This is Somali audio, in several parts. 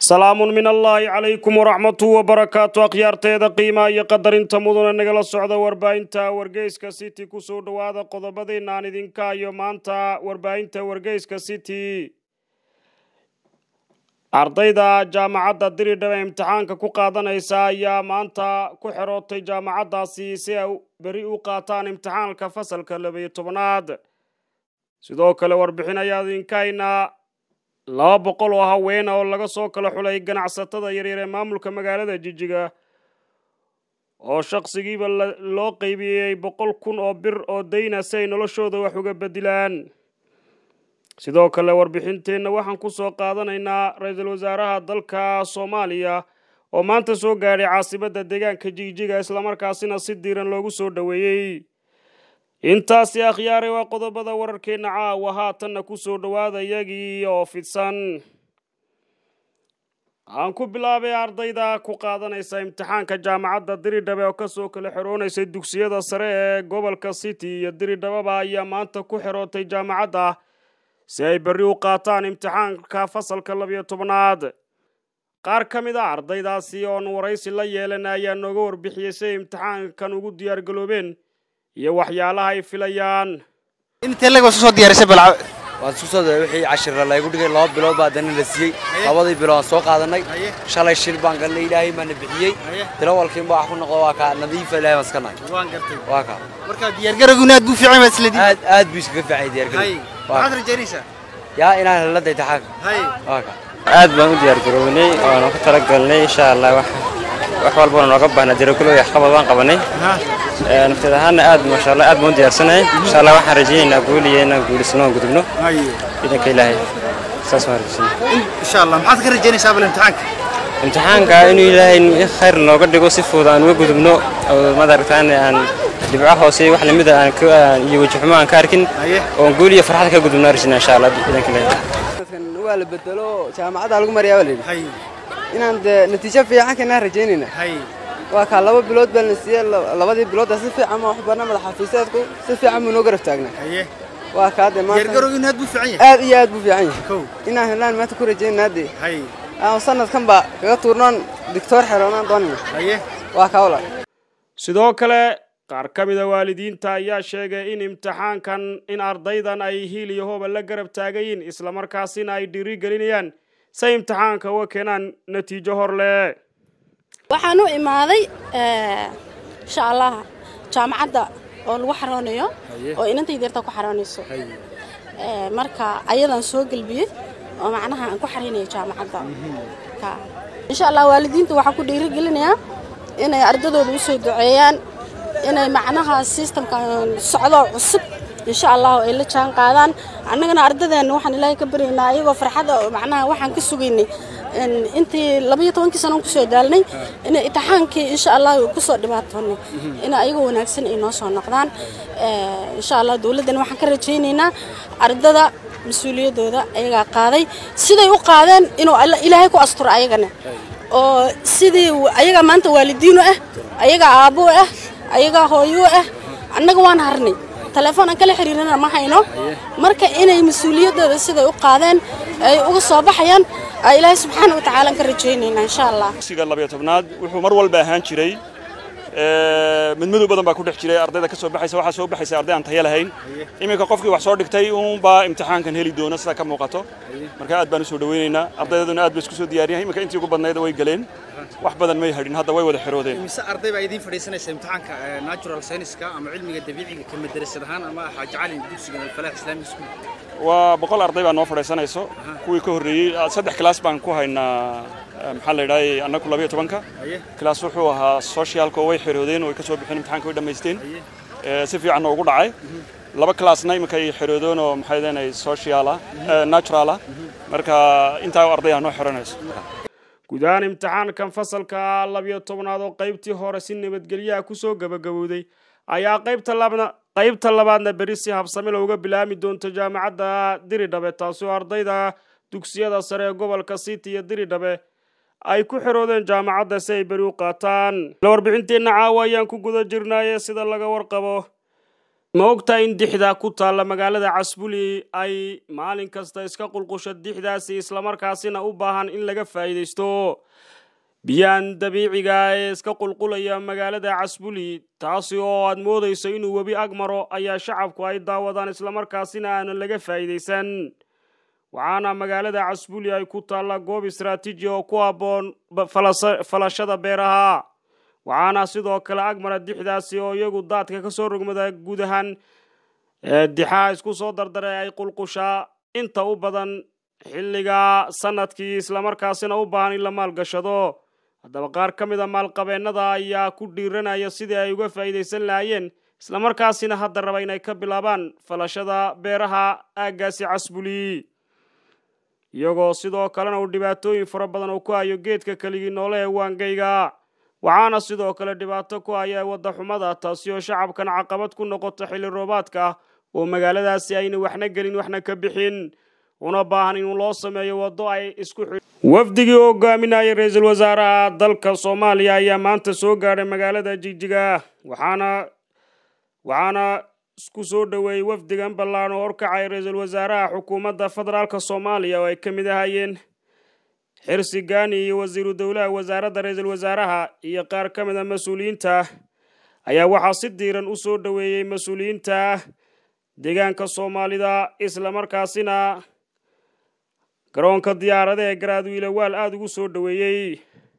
salaamun min allaahi calaykum waraxmatu wabarakaatu akhyaarteeda qiimaa iyo qadarinta mudane nagala socda warbaahinta wargeyska city kusoo dhowaada qodobadiina aan idinka iyo maanta warbaahinta wargeyska city ardayda jaamacadda diridhaba imtixaanka ku qaadanaysa ayaa maanta ku xerootay jaamacaddaasi si ay beri u qaataan imtixaanka fasalka labayo tobanaad sidoo kale warbixin ayaa idinka haynaa laba boqol oo haweena oo laga soo kala xulay ganacsatada yaryar ee maamulka magaalada jijiga oo shaqsigiiba loo qeybiyey boqol kun oo bir oo dayna si ay noloshooda wax uga bedilaan sidoo kale warbixinteenna waxaan ku soo qaadanaynaa ra-iisul wasaaraha dalka soomaaliya oo maanta soo gaadhay caasimadda deegaanka jigjiga islamarkaasina si diiran loogu soo dhoweeyey intaasi akhyaare waa qodobada wararkeenna caawa haatanna ku soo dhowaada iyagii oo fidsan aan ku bilaabay ardayda ku qaadanaysa imtixaanka jaamacadda diridhabe oo kasoo kala xeroonaysay dugsiyada sare ee gobolka city iyo diridhababa ayaa maanta ku xerootay jaamacadda si ay berri u qaataan imtixaanka fasalka labiyo tobnaad qaar ka mid a ardaydaasi oon waraysi la yeelan ayaa nooga warbixiyey si ay imtixaankan ugu diyaargaloobeen iyo waxyaalaha ay filayaan intee lag soo diyaarisay balca waan isku soo dayay wixii cashirra laygu dhigay laba bilood baa dana la siiyey labadii bilood aan soo qaadanay shalay shil baan galnay ilaahay baana bixiyey tilawalkiin baa wax ku noqdo waa kaa nadiifa ilaahay baan iska nahay waan gartay waa kaa marka diyaargarowguna aad buu fiican yahay isla aad aad buu iskaga fiicay diyaargarow maxaad rajaynaysaa yaa inaan helada imtixaanka hay waa kaa aad baan u diyaargarownay waanu ku talagalnay insha allah wax wax walbana nooga baahnaa diyaargarow iyo waxqabad waan qabanay nafteed ahaana aad maasha allah aad baan u diyaarsanahay insha allah waxaan rajaynaynaa guul iyo inaan guulisano aan gudubno hay ciidanka ilaahay saas waan rajaynay insha allah maxaad ka rajaynaysaa bal imtixaanka imtixaanka inuu ilaahay khayr nooga dhigo si fudud aan uga gudubno oo madaragtaan aan dhibco hoose iyo wax lamida aan ka iyo wajixumo aan ka arkin haye oon guul iyo farxad ka gudubno rajayna insha allah ciidanka ilaahay dadkan waa la bedelo jaamacadda lagu mariyaa baa layidhi hay inaan dee natiijo fiican kanaa rajaynayna hay waa kaa laba bilood baa la siiyey la- labadii biloodda si fiican ma wax barna madax xafiiseedku si fiican buu noo garab taagnaa haye waa kaa dee maanta diyaargarowguna aad buu fiican yahay aad iyo aad buu fiican yahay kow inaan helaan maanta ku rajaynaa dee hay aan sanadkan baa kaga tuurnoon digtoor xeroonaan doonayna haye waa kaa walaal sidoo kale qaar ka mida waalidiinta ayaa sheegay in imtixaankan in ardaydan ay hiil iyo hooba la garab taagayiin islamarkaasina ay dhiiri gelinayaan say imtixaanka uga keenaan natiijo hor leh waxaan u imaaday insha allah jaamacadda oo lagu xaroonayo oo inantayda yartaa ku xaroonayso Eh, marka ayadaan soo gelbiyey oo macnaha aan ku xaraynayo jaamacadda Ka. insha allah waalidiinta waxaa ku dhiirigelinayaa inay ardadooda u soo duceeyaan inay macnaha systemkan socdo cusub insha allah ay la jaan qaadaan annagana ardadeenna waxaan ilaahay ka baryaynaa ayagoo farxada oo macnaha waxaan ka sugaynay in- intii labayo tobankii sano kusoo daalnay in imtixaankii insha allah kusoo dhibaatoonay in ayagoo wanaagsan ay noo soo noqdaan Eh, insha allah dowladdana waxaan ka rajaynaynaa ardada mas-uuliyaddooda ayagaa qaaday siday u qaadeen inuu alla- ilaahay ku asturo ayagana oo sidii w- ayagaa maanta waalidiinu ah ayagaa aabbo ah ayagaa hooyo ah annaga waan harnay telefoon aan kala xiriirana ma hayno marka inay mas-uuliyaddooda siday u qaadeen ay uga soo baxayaan aa ilaahay subxaana wa tacaala aan ka rajaynaynaa insha allah dugsiga labayo tobnaad wuxuu mar walba ahaan jiray ee, midmadow badan baa ku dhex jiray ardayda ka soo baxaysa waxaa soo baxaysa arday aan tayo lahayn iminka qofkii wax soo dhigtay uunbaa imtixaankan heli doona sida ka muuqato marka aad baan u soo dhawaynaynaa ardaydaduna aad bay isku soo diyaariyan iminka intii ugu badnayd way galeen wax badan may hadhin hadda way wada xiroodeen mise arday baa idiin fadhiisanaysa imtixaanka eh, natural science-ka ama cilmiga dabiiciga ka madarasad ahaan ama xaaji cali dugsiga alfalaax islamic school waa boqol arday baa noo fadhiisanayso kuwii ka horreeyey ah, saddex class baan ku haynaa eh, maxaa la yidhahday annagu labayo tobanka haye class wuxuu ahaa socialka oo way xiroodeen oo way ka soo bixeen imtixaanka way dhammaysteen ee, si fiican ugu dhacay laba classna iminka ay xiroodeen oo maxay deenay social ah eh, natural ah marka intaa arday ah noo xiranayso guud ahaan imtixaankan fasalka labiyo tobnaad oo qaybtii hore si nabadgelyaha kusoo gabagabowday ayaa qaybta labna qaybta labaadna beri si habsami looga bilaami doonto jaamacadda diridhabe taasi oo ardayda dugsiyada sare ee gobolka city iyo diridhabe ay ku xiroodeen jaamacadda si ay beri u qaataan la warbixinteenna caawa ayaan ku guda jirnaaye sida laga warqabo ma ogtaa in dixda ku taalla magaalada casbuli ay maalin kasta iska qulqusho dixdaasi islamarkaasina u baahan in laga faa'iidaysto biyahan dabiiciga ee iska qulqulaya magaalada casbuli taasi oo aad moodayso inuu webi ag maro ayaa shacabku ay daawadaan islamarkaasina aanan laga faa'iidaysan waxaana magaalada casbuli ay ku taalla goob istaraatiiji oo ku habboon falashada beeraha waxaana sidoo kale agmara dixdaasi oo iyagu daadka ka soo rogmada guud ahaan dixaha isku soo dardaray ay qulqushaa inta u badan xilliga sanadkii islamarkaasina u baahan in la maalgashado haddaba qaar ka mid a maalqabeennada ayaa ku dhiiranaya sidii ay uga faa'iidaysan lahaayeen islamarkaasina hadda raba inay ka bilaabaan falashada beeraha aaggaasi casbuli iyagoo sidoo kalena uu dhibaatooyin fara badan uu ku hayo geedka keligii noole ee waangayga waxaana sidoo kale dhibaato ku haya wadda xumada taasi oo shacabkan caqabad ku noqota xilli roobaadka oo magaaladaasi ayna waxna gelin waxna ka bixin una baahan in loo sameeyo waddo ay isku wafdigii u hogaaminayay ra-iisul wasaaraha dalka soomaaliya ayaa maanta soo gaadhay magaalada jigjiga waxaana waxaana isku soo dhoweeyey wafdigan ballaan oo horkacay ra-iisul wasaaraha xukuumadda federaalk soomaaliya oo ay ka mid ahayeen xirsi gaani iyo wasiiru dowlaha wasaaradda ra-iisul wasaaraha iyo qaar ka mid a mas-uuliyiinta ayaa waxaa si diiran u soo dhoweeyey mas-uuliyiinta deegaanka soomaalida islamarkaasina garoonka diyaarada ee garaadwiile waal aada ugu soo dhoweeyey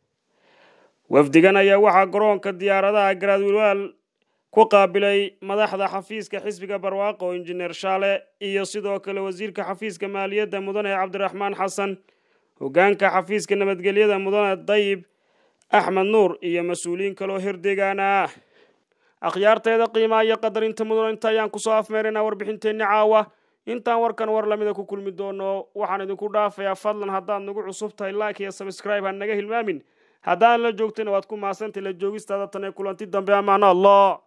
wafdigan ayaa waxaa garoonka diyaaradaha garaadwiilwaal ku qaabilay madaxda xafiiska xisbiga barwaaqo injineer shaale iyo sidoo kale wasiirka xafiiska maaliyadda mudane cabdiraxmaan xasan hoggaanka xafiiska nabadgelyada mudane dayib axmed nuur iyo mas-uuliyiin kaloo herdeegaana akhyaarteeda qiimaha iyo qadarinta mudan inta ayaan kusoo afmeeraynaa warbixinteenni caawa intaan warkan war lamida ku kulmi doono waxaan idinku dhaafayaa fadlan haddaad nagu cusub tahay like iyo sabscribe ha naga hilmaamin haddaan la joogtayna waad ku mahadsantay la joogistaada tan ee kulanti dambe amaano allah